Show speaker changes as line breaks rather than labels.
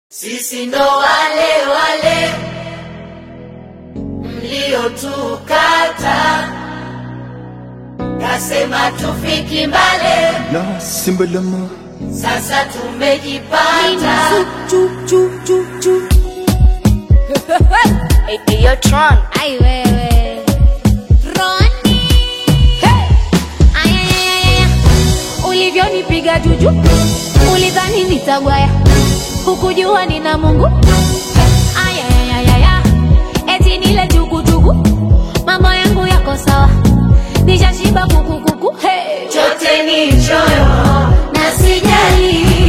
Sisi ndo wale wale mliotukata, kasema tufiki mbale,
La Simbalama
sasa tumejipata.
Yo, Tron.
Ay, wewe Roni hey. Ay, ay, ay, ay, ay. Ulivyonipiga juju ulidhani nitagwaya, hukujua nina Mungu. Ay, ay, ay, ay, ay. Eti nile jugujugu, mambo yangu yako sawa, nishashiba kukukuku hey.
Chote ni choyo
na sijali